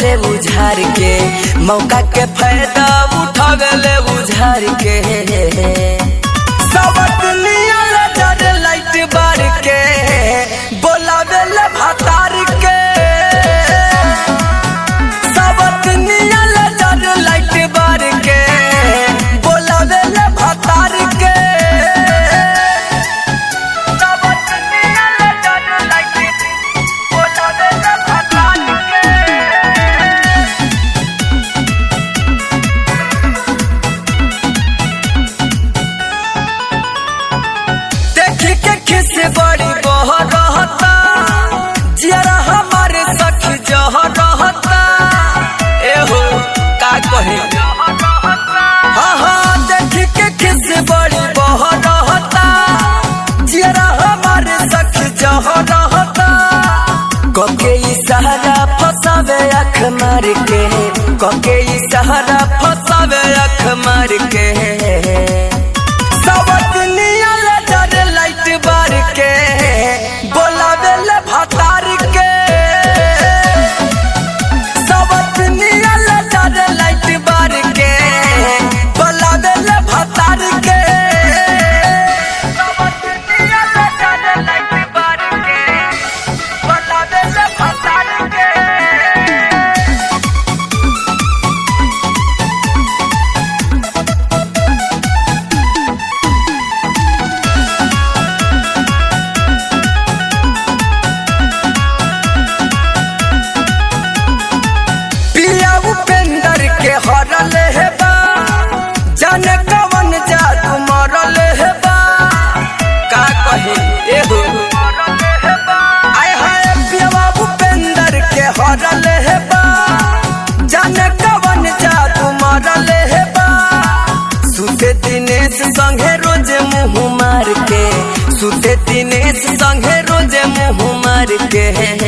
ले उझार के मौका के फायदा उठावे ले उझार के सबक नियल जर लाइट बार के बोलावे ले भतार के सबक नियल जर लाइट बार के बोलावे ले भतार के सबक नियल जर लाइट बोलावे ले भतार के देखी के खिस बड़ी बह रहता जियरा हमारे सखी जह रहता एहो का कहे हाँ हाँ देखी के खिस बड़ी बह रहता जियरा हमारे सखी जह रहता कके इशारा फसावे अख मार के कके इशारा फसावे अख मार के सबक नियल जर लाइट बार के बोलावे ले भतार के सबक नियल जर लाइट बार के बोलावे ले भतार के सबक नियल जर लाइट बार के बोलावे ले भतार के पिया उपेंद्र के हरल है बा जाने कवन जादू मरल है बा का कहे एहो आय हाय पिया उपेंद्र के हरल है बा जाने कवन जादू मरल है बा सुते दिनेश संगे रोज मुंह मार के सुते दिनेश संगे रोज मुंह मार के